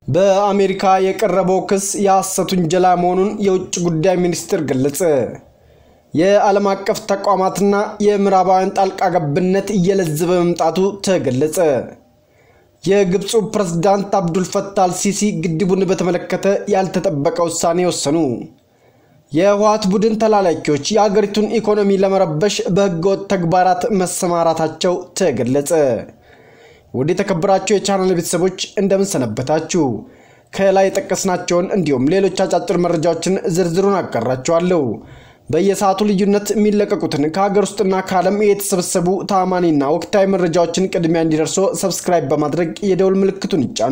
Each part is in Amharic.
በአሜሪካ የቀረበው ክስ የሐሰት ውንጀላ መሆኑን የውጭ ጉዳይ ሚኒስቴር ገለጸ። የዓለም አቀፍ ተቋማትና የምዕራባውያን ጣልቃ ገብነት እየለዘበ መምጣቱ ተገለጸ። የግብፁ ፕሬዝዳንት አብዱልፈታህ አልሲሲ ግድቡን በተመለከተ ያልተጠበቀ ውሳኔ ወሰኑ። የህወሓት ቡድን ተላላኪዎች የአገሪቱን ኢኮኖሚ ለመረበሽ በህገወጥ ተግባራት መሰማራታቸው ተገለጸ። ውድ የተከበራችሁ የቻናል ቤተሰቦች እንደምን ሰነበታችሁ? ከላይ የጠቀስናቸውን እንዲሁም ሌሎች አጫጭር መረጃዎችን ዝርዝሩን አጋራችኋለሁ። በየሰዓቱ ልዩነት የሚለቀቁትን ከሀገር ውስጥና ከዓለም የተሰበሰቡ ታማኒና ወቅታዊ መረጃዎችን ቅድሚያ እንዲደርሶ ሰብስክራይብ በማድረግ የደውል ምልክቱን ይጫኑ።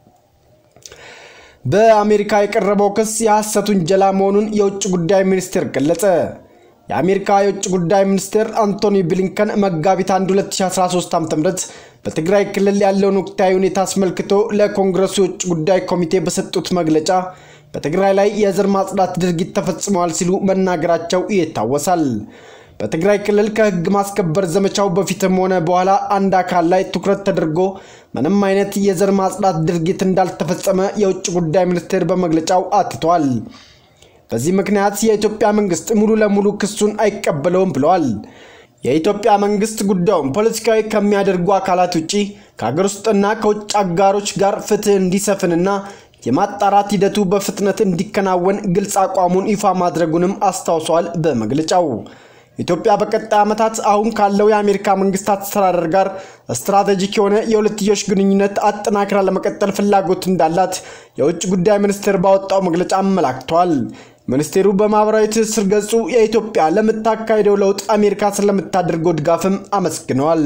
በአሜሪካ የቀረበው ክስ የሐሰት ውንጀላ መሆኑን የውጭ ጉዳይ ሚኒስቴር ገለጸ። የአሜሪካ የውጭ ጉዳይ ሚኒስቴር አንቶኒ ብሊንከን መጋቢት 1 2013 ዓ ም በትግራይ ክልል ያለውን ወቅታዊ ሁኔታ አስመልክቶ ለኮንግረሱ የውጭ ጉዳይ ኮሚቴ በሰጡት መግለጫ በትግራይ ላይ የዘር ማጽዳት ድርጊት ተፈጽመዋል ሲሉ መናገራቸው ይታወሳል። በትግራይ ክልል ከህግ ማስከበር ዘመቻው በፊትም ሆነ በኋላ አንድ አካል ላይ ትኩረት ተደርጎ ምንም አይነት የዘር ማጽዳት ድርጊት እንዳልተፈጸመ የውጭ ጉዳይ ሚኒስቴር በመግለጫው አትቷል። በዚህ ምክንያት የኢትዮጵያ መንግስት ሙሉ ለሙሉ ክሱን አይቀበለውም ብለዋል። የኢትዮጵያ መንግስት ጉዳዩን ፖለቲካዊ ከሚያደርጉ አካላት ውጭ ከሀገር ውስጥና ከውጭ አጋሮች ጋር ፍትህ እንዲሰፍንና የማጣራት ሂደቱ በፍጥነት እንዲከናወን ግልጽ አቋሙን ይፋ ማድረጉንም አስታውሷል። በመግለጫው ኢትዮጵያ በቀጣይ ዓመታት አሁን ካለው የአሜሪካ መንግስት አስተዳደር ጋር ስትራቴጂክ የሆነ የሁለትዮሽ ግንኙነት አጠናክራ ለመቀጠል ፍላጎት እንዳላት የውጭ ጉዳይ ሚኒስቴር ባወጣው መግለጫ አመላክቷል። ሚኒስቴሩ በማህበራዊ ትስስር ገጹ የኢትዮጵያ ለምታካሄደው ለውጥ አሜሪካ ስለምታደርገው ድጋፍም አመስግነዋል።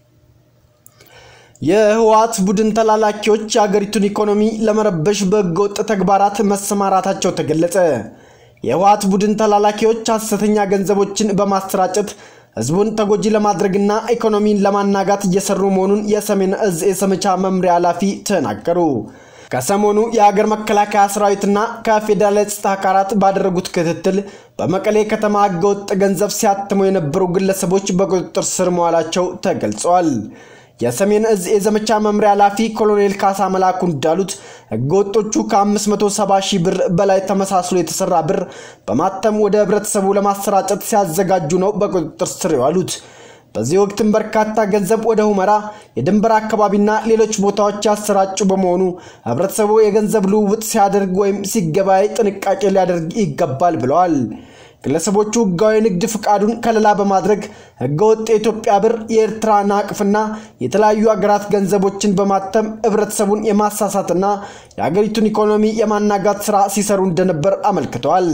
የህወሓት ቡድን ተላላኪዎች የአገሪቱን ኢኮኖሚ ለመረበሽ በህገወጥ ተግባራት መሰማራታቸው ተገለጸ። የህወሓት ቡድን ተላላኪዎች ሐሰተኛ ገንዘቦችን በማሰራጨት ህዝቡን ተጎጂ ለማድረግና ኢኮኖሚን ለማናጋት እየሰሩ መሆኑን የሰሜን እዝ የዘመቻ መምሪያ ኃላፊ ተናገሩ። ከሰሞኑ የሀገር መከላከያ ሰራዊትና ከፌዴራል የጸጥታ አካላት ባደረጉት ክትትል በመቀሌ ከተማ ህገወጥ ገንዘብ ሲያትሙ የነበሩ ግለሰቦች በቁጥጥር ስር መዋላቸው ተገልጸዋል። የሰሜን እዝ የዘመቻ መምሪያ ኃላፊ ኮሎኔል ካሳ መላኩ እንዳሉት ህገወጦቹ ከ570 ሺህ ብር በላይ ተመሳስሎ የተሰራ ብር በማተም ወደ ህብረተሰቡ ለማሰራጨት ሲያዘጋጁ ነው በቁጥጥር ስር የዋሉት። በዚህ ወቅትም በርካታ ገንዘብ ወደ ሁመራ የድንበር አካባቢና ሌሎች ቦታዎች ያሰራጩ በመሆኑ ህብረተሰቡ የገንዘብ ልውውጥ ሲያደርግ ወይም ሲገበያይ ጥንቃቄ ሊያደርግ ይገባል ብለዋል። ግለሰቦቹ ህጋዊ ንግድ ፍቃዱን ከለላ በማድረግ ህገወጥ የኢትዮጵያ ብር፣ የኤርትራ ናቅፍና የተለያዩ ሀገራት ገንዘቦችን በማተም ህብረተሰቡን የማሳሳትና የሀገሪቱን ኢኮኖሚ የማናጋት ስራ ሲሰሩ እንደነበር አመልክተዋል።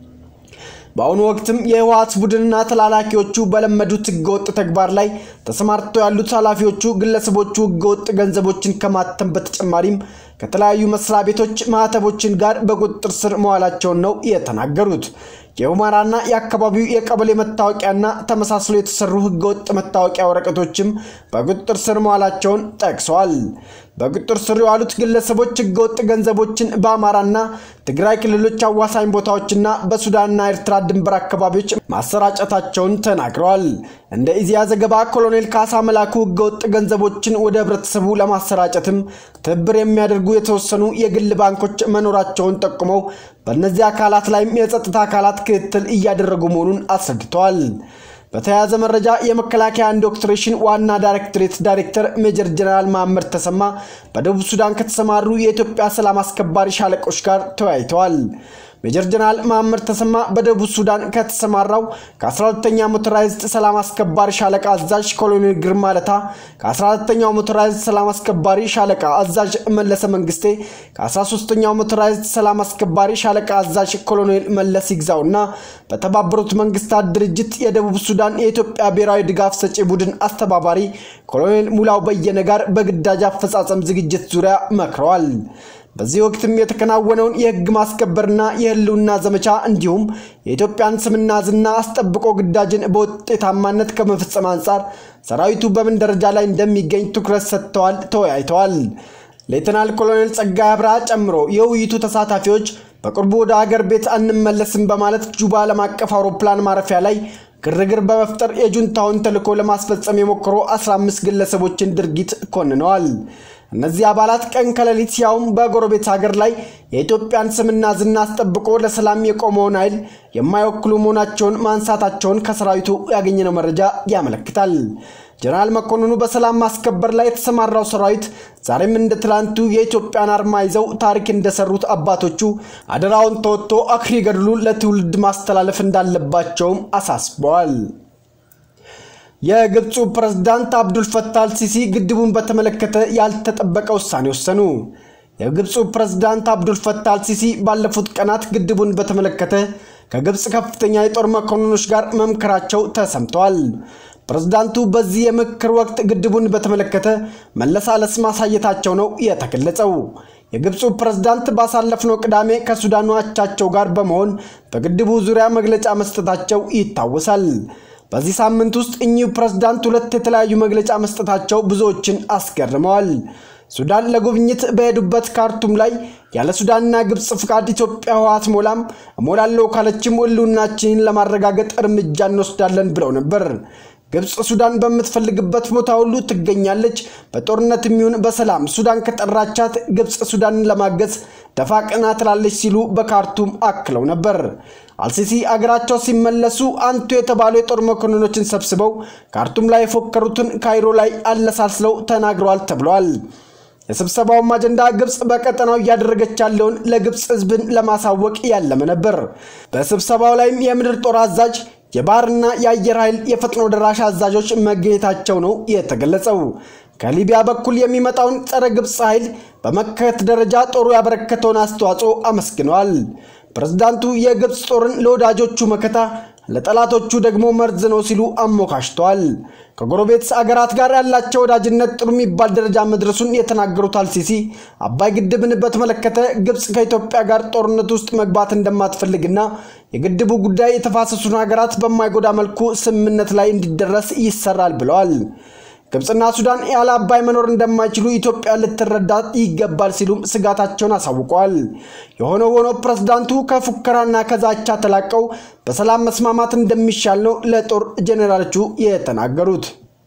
በአሁኑ ወቅትም የህወሓት ቡድንና ተላላኪዎቹ በለመዱት ህገወጥ ተግባር ላይ ተሰማርተው ያሉት ኃላፊዎቹ ግለሰቦቹ ህገወጥ ገንዘቦችን ከማተም በተጨማሪም ከተለያዩ መስሪያ ቤቶች ማህተቦችን ጋር በቁጥጥር ስር መዋላቸውን ነው የተናገሩት። የሁመራና የአካባቢው የቀበሌ መታወቂያና ተመሳስሎ የተሰሩ ህገወጥ መታወቂያ ወረቀቶችም በቁጥጥር ስር መዋላቸውን ጠቅሰዋል። በቁጥጥር ስር የዋሉት ግለሰቦች ህገወጥ ገንዘቦችን በአማራና ትግራይ ክልሎች አዋሳኝ ቦታዎችና በሱዳንና ኤርትራ ድንበር አካባቢዎች ማሰራጨታቸውን ተናግረዋል። እንደ ኢዜአ ዘገባ ኮሎኔል ካሳ መላኩ ህገወጥ ገንዘቦችን ወደ ህብረተሰቡ ለማሰራጨትም ትብብር የሚያደርጉ የተወሰኑ የግል ባንኮች መኖራቸውን ጠቁመው በእነዚህ አካላት ላይም የጸጥታ አካላት ክትትል እያደረጉ መሆኑን አስረድተዋል። በተያያዘ መረጃ የመከላከያ ኢንዶክትሪኔሽን ዋና ዳይሬክቶሬት ዳይሬክተር ሜጀር ጀነራል መሐመድ ተሰማ በደቡብ ሱዳን ከተሰማሩ የኢትዮጵያ ሰላም አስከባሪ ሻለቆች ጋር ተወያይተዋል። ሜጀር ጀነራል መሐመድ ተሰማ በደቡብ ሱዳን ከተሰማራው ከ12ኛ ሞተራይዝድ ሰላም አስከባሪ ሻለቃ አዛዥ ኮሎኔል ግርማ ለታ፣ ከ14ኛው ሞተራይዝድ ሰላም አስከባሪ ሻለቃ አዛዥ መለሰ መንግስቴ፣ ከ13ኛው ሞተራይዝድ ሰላም አስከባሪ ሻለቃ አዛዥ ኮሎኔል መለስ ይግዛው እና በተባበሩት መንግስታት ድርጅት የደቡብ ሱዳን የኢትዮጵያ ብሔራዊ ድጋፍ ሰጪ ቡድን አስተባባሪ ኮሎኔል ሙላው በየነ ጋር በግዳጅ አፈጻጸም ዝግጅት ዙሪያ መክረዋል። በዚህ ወቅትም የተከናወነውን የህግ ማስከበርና የህልውና ዘመቻ እንዲሁም የኢትዮጵያን ስምና ዝና አስጠብቆ ግዳጅን በውጤታማነት ከመፈጸም አንጻር ሰራዊቱ በምን ደረጃ ላይ እንደሚገኝ ትኩረት ሰጥተዋል ተወያይተዋል። ሌተናል ኮሎኔል ጸጋይ አብርሃ ጨምሮ የውይይቱ ተሳታፊዎች በቅርቡ ወደ አገር ቤት አንመለስም በማለት ጁባ ዓለም አቀፍ አውሮፕላን ማረፊያ ላይ ግርግር በመፍጠር የጁንታውን ተልዕኮ ለማስፈጸም የሞከሩ 15 ግለሰቦችን ድርጊት ኮንነዋል። እነዚህ አባላት ቀን ከሌሊት ያውም በጎረቤት ሀገር ላይ የኢትዮጵያን ስምና ዝና አስጠብቆ ለሰላም የቆመውን ኃይል የማይወክሉ መሆናቸውን ማንሳታቸውን ከሰራዊቱ ያገኘነው መረጃ ያመለክታል። ጀነራል መኮንኑ በሰላም ማስከበር ላይ የተሰማራው ሰራዊት ዛሬም እንደ ትላንቱ የኢትዮጵያን አርማ ይዘው ታሪክ እንደሰሩት አባቶቹ አደራውን ተወጥቶ አኩሪ ገድሉ ለትውልድ ማስተላለፍ እንዳለባቸውም አሳስበዋል። የግብፁ ፕሬዝዳንት አብዱል ፈታህ አልሲሲ ግድቡን በተመለከተ ያልተጠበቀ ውሳኔ ወሰኑ። የግብፁ ፕሬዝዳንት አብዱል ፈታህ አልሲሲ ባለፉት ቀናት ግድቡን በተመለከተ ከግብፅ ከፍተኛ የጦር መኮንኖች ጋር መምከራቸው ተሰምተዋል። ፕሬዝዳንቱ በዚህ የምክር ወቅት ግድቡን በተመለከተ መለሳለስ ማሳየታቸው ነው የተገለጸው። የግብፁ ፕሬዝዳንት ባሳለፍነው ቅዳሜ ከሱዳኑ አቻቸው ጋር በመሆን በግድቡ ዙሪያ መግለጫ መስጠታቸው ይታወሳል። በዚህ ሳምንት ውስጥ እኚሁ ፕሬዝዳንት ሁለት የተለያዩ መግለጫ መስጠታቸው ብዙዎችን አስገርመዋል። ሱዳን ለጉብኝት በሄዱበት ካርቱም ላይ ያለ ሱዳንና ግብፅ ፍቃድ ኢትዮጵያ ውሃ አትሞላም፣ እሞላለሁ ካለችም ሕልውናችንን ለማረጋገጥ እርምጃ እንወስዳለን ብለው ነበር። ግብፅ ሱዳን በምትፈልግበት ቦታ ሁሉ ትገኛለች። በጦርነት የሚሆን በሰላም ሱዳን ከጠራቻት ግብፅ ሱዳንን ለማገዝ ደፋ ቀና ትላለች ሲሉ በካርቱም አክለው ነበር። አልሲሲ አገራቸው ሲመለሱ አንቱ የተባሉ የጦር መኮንኖችን ሰብስበው ካርቱም ላይ የፎከሩትን ካይሮ ላይ አለሳስለው ተናግረዋል ተብለዋል። የስብሰባውም አጀንዳ ግብፅ በቀጠናው እያደረገች ያለውን ለግብፅ ሕዝብን ለማሳወቅ ያለመ ነበር። በስብሰባው ላይም የምድር ጦር አዛዥ የባህርና የአየር ኃይል የፈጥኖ ደራሽ አዛዦች መገኘታቸው ነው የተገለጸው። ከሊቢያ በኩል የሚመጣውን ጸረ ግብፅ ኃይል በመከት ደረጃ ጦሩ ያበረከተውን አስተዋጽኦ አመስግነዋል። ፕሬዝዳንቱ የግብፅ ጦርን ለወዳጆቹ መከታ ለጠላቶቹ ደግሞ መርዝ ነው ሲሉ አሞካሽተዋል። ከጎረቤት አገራት ጋር ያላቸው ወዳጅነት ጥሩ የሚባል ደረጃ መድረሱን የተናገሩት አልሲሲ አባይ ግድብን በተመለከተ ግብፅ ከኢትዮጵያ ጋር ጦርነት ውስጥ መግባት እንደማትፈልግና የግድቡ ጉዳይ የተፋሰሱን ሀገራት በማይጎዳ መልኩ ስምምነት ላይ እንዲደረስ ይሰራል ብለዋል። ግብፅና ሱዳን ያለ አባይ መኖር እንደማይችሉ ኢትዮጵያ ልትረዳ ይገባል ሲሉም ስጋታቸውን አሳውቀዋል። የሆነ ሆኖ ፕሬዝዳንቱ ከፉከራና ከዛቻ ተላቀው በሰላም መስማማት እንደሚሻል ነው ለጦር ጄኔራሎቹ የተናገሩት።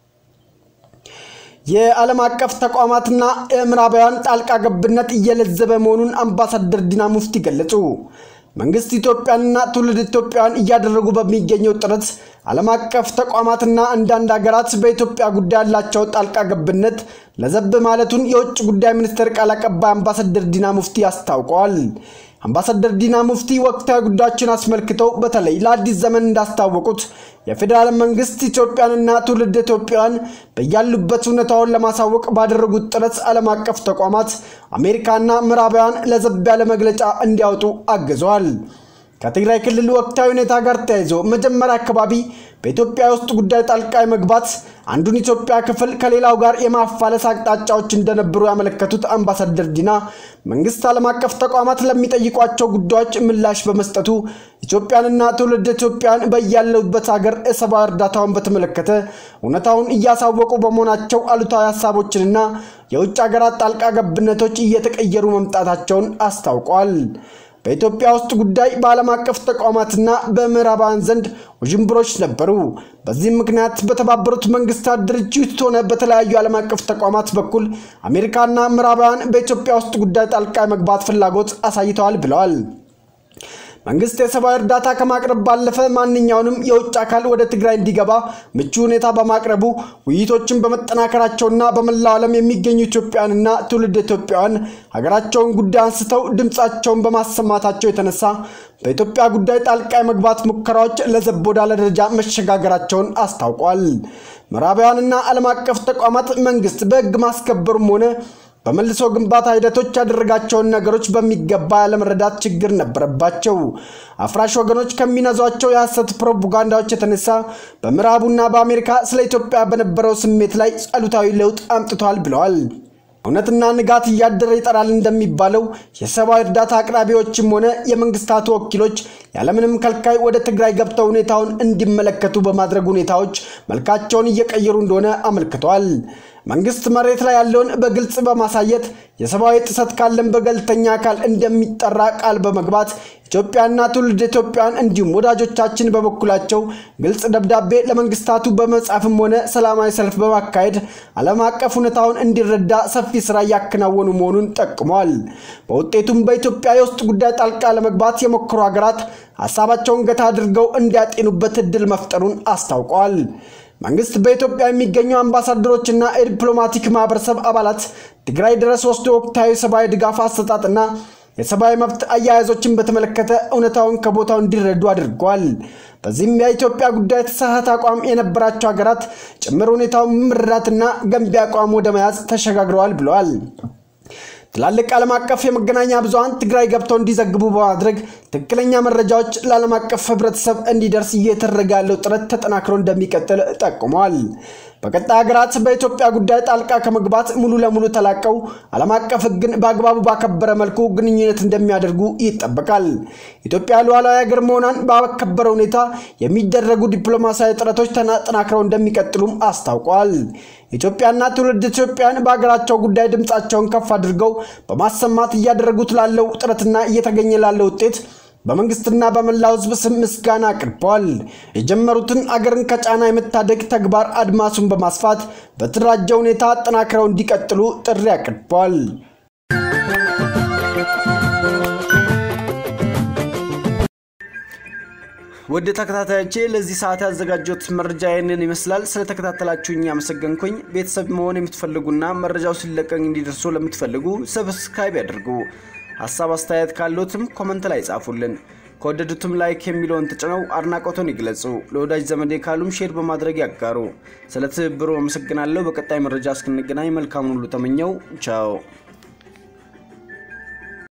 የዓለም አቀፍ ተቋማትና የምዕራባውያን ጣልቃ ገብነት እየለዘበ መሆኑን አምባሳደር ዲና ሙፍቲ ገለጹ። መንግስት ኢትዮጵያንና ትውልድ ኢትዮጵያውያን እያደረጉ በሚገኘው ጥረት ዓለም አቀፍ ተቋማትና አንዳንድ ሀገራት በኢትዮጵያ ጉዳይ ያላቸው ጣልቃ ገብነት ለዘብ ማለቱን የውጭ ጉዳይ ሚኒስቴር ቃል አቀባይ አምባሳደር ዲና ሙፍቲ አስታውቀዋል። አምባሳደር ዲና ሙፍቲ ወቅታዊ ጉዳዮችን አስመልክተው በተለይ ለአዲስ ዘመን እንዳስታወቁት የፌዴራል መንግስት ኢትዮጵያንና ትውልድ ኢትዮጵያውያን በያሉበት እውነታውን ለማሳወቅ ባደረጉት ጥረት ዓለም አቀፍ ተቋማት አሜሪካና ምዕራባውያን ለዘብ ያለ መግለጫ እንዲያወጡ አግዘዋል። ከትግራይ ክልል ወቅታዊ ሁኔታ ጋር ተያይዞ መጀመሪያ አካባቢ በኢትዮጵያ ውስጥ ጉዳይ ጣልቃ መግባት አንዱን ኢትዮጵያ ክፍል ከሌላው ጋር የማፋለስ አቅጣጫዎች እንደነበሩ ያመለከቱት አምባሳደር ዲና መንግስት ዓለም አቀፍ ተቋማት ለሚጠይቋቸው ጉዳዮች ምላሽ በመስጠቱ ኢትዮጵያንና ትውልድ ኢትዮጵያን በያለበት ሀገር የሰብአዊ እርዳታውን በተመለከተ እውነታውን እያሳወቁ በመሆናቸው አሉታዊ ሀሳቦችንና የውጭ ሀገራት ጣልቃ ገብነቶች እየተቀየሩ መምጣታቸውን አስታውቀዋል። በኢትዮጵያ ውስጥ ጉዳይ በዓለም አቀፍ ተቋማትና በምዕራባውያን ዘንድ ውዥንብሮች ነበሩ። በዚህም ምክንያት በተባበሩት መንግስታት ድርጅት ሆነ በተለያዩ ዓለም አቀፍ ተቋማት በኩል አሜሪካና ምዕራባውያን በኢትዮጵያ ውስጥ ጉዳይ ጣልቃ መግባት ፍላጎት አሳይተዋል ብለዋል። መንግስት የሰብአዊ እርዳታ ከማቅረብ ባለፈ ማንኛውንም የውጭ አካል ወደ ትግራይ እንዲገባ ምቹ ሁኔታ በማቅረቡ ውይይቶችን በመጠናከራቸውና በመላው ዓለም የሚገኙ ኢትዮጵያውያንና ትውልድ ኢትዮጵያውያን ሀገራቸውን ጉዳይ አንስተው ድምፃቸውን በማሰማታቸው የተነሳ በኢትዮጵያ ጉዳይ ጣልቃ የመግባት ሙከራዎች ለዘብ ወዳለ ደረጃ መሸጋገራቸውን አስታውቋል። ምዕራባውያንና ዓለም አቀፍ ተቋማት መንግስት በህግ ማስከበሩም ሆነ በመልሶ ግንባታ ሂደቶች ያደረጋቸውን ነገሮች በሚገባ ያለመረዳት ችግር ነበረባቸው። አፍራሽ ወገኖች ከሚነዟቸው የሐሰት ፕሮፓጋንዳዎች የተነሳ በምዕራቡና በአሜሪካ ስለ ኢትዮጵያ በነበረው ስሜት ላይ አሉታዊ ለውጥ አምጥቷል ብለዋል። እውነትና ንጋት እያደረ ይጠራል እንደሚባለው የሰብአዊ እርዳታ አቅራቢዎችም ሆነ የመንግስታቱ ወኪሎች ያለምንም ከልካይ ወደ ትግራይ ገብተው ሁኔታውን እንዲመለከቱ በማድረግ ሁኔታዎች መልካቸውን እየቀየሩ እንደሆነ አመልክተዋል። መንግስት መሬት ላይ ያለውን በግልጽ በማሳየት የሰብአዊ ጥሰት ካለን በገለልተኛ አካል እንደሚጠራ ቃል በመግባት ኢትዮጵያና ትውልድ ኢትዮጵያውያን እንዲሁም ወዳጆቻችን በበኩላቸው ግልጽ ደብዳቤ ለመንግስታቱ በመጻፍም ሆነ ሰላማዊ ሰልፍ በማካሄድ ዓለም አቀፍ ሁኔታውን እንዲረዳ ሰፊ ስራ እያከናወኑ መሆኑን ጠቅመዋል። በውጤቱም በኢትዮጵያ የውስጥ ጉዳይ ጣልቃ ለመግባት የሞከሩ ሀገራት ሀሳባቸውን ገታ አድርገው እንዲያጤኑበት እድል መፍጠሩን አስታውቀዋል። መንግስት በኢትዮጵያ የሚገኙ አምባሳደሮችና የዲፕሎማቲክ ማህበረሰብ አባላት ትግራይ ድረስ ወስዶ ወቅታዊ ሰብአዊ ድጋፍ አሰጣጥና የሰብአዊ መብት አያያዞችን በተመለከተ እውነታውን ከቦታው እንዲረዱ አድርገዋል። በዚህም የኢትዮጵያ ጉዳይ የተሳሳተ አቋም የነበራቸው ሀገራት ጭምር ሁኔታውን መረዳትና ገንቢ አቋም ወደ መያዝ ተሸጋግረዋል ብለዋል። ትላልቅ ዓለም አቀፍ የመገናኛ ብዙሃን ትግራይ ገብተው እንዲዘግቡ በማድረግ ትክክለኛ መረጃዎች ለዓለም አቀፍ ህብረተሰብ እንዲደርስ እየተደረገ ያለው ጥረት ተጠናክሮ እንደሚቀጥል ጠቁመዋል። በቀጣይ ሀገራት በኢትዮጵያ ጉዳይ ጣልቃ ከመግባት ሙሉ ለሙሉ ተላቀው ዓለም አቀፍ ሕግን በአግባቡ ባከበረ መልኩ ግንኙነት እንደሚያደርጉ ይጠበቃል። ኢትዮጵያ ሉዓላዊ ሀገር መሆኗን ባከበረ ሁኔታ የሚደረጉ ዲፕሎማሲያዊ ጥረቶች ተጠናክረው እንደሚቀጥሉም አስታውቀዋል። ኢትዮጵያና ትውልድ ኢትዮጵያን በሀገራቸው ጉዳይ ድምፃቸውን ከፍ አድርገው በማሰማት እያደረጉት ላለው ጥረትና እየተገኘ ላለው ውጤት በመንግስትና በመላው ህዝብ ስም ምስጋና አቅርበዋል። የጀመሩትን አገርን ከጫና የመታደግ ተግባር አድማሱን በማስፋት በተደራጀ ሁኔታ አጠናክረው እንዲቀጥሉ ጥሪ አቅርበዋል። ውድ ተከታታዮቼ ለዚህ ሰዓት ያዘጋጀሁት መረጃ ይህንን ይመስላል። ስለተከታተላችሁኝ ያመሰገንኩኝ። ቤተሰብ መሆን የምትፈልጉና መረጃው ሲለቀቅ እንዲደርሱ ለምትፈልጉ ሰብስክራይብ ያድርጉ። ሀሳብ አስተያየት ካሉትም ኮመንት ላይ ጻፉልን። ከወደዱትም ላይክ የሚለውን ተጭነው አድናቆቶን ይግለጹ። ለወዳጅ ዘመዴ ካሉም ሼር በማድረግ ያጋሩ። ስለ ትብብሩ አመሰግናለሁ። በቀጣይ መረጃ እስክንገናኝ መልካሙን ሁሉ ተመኘው። ቻው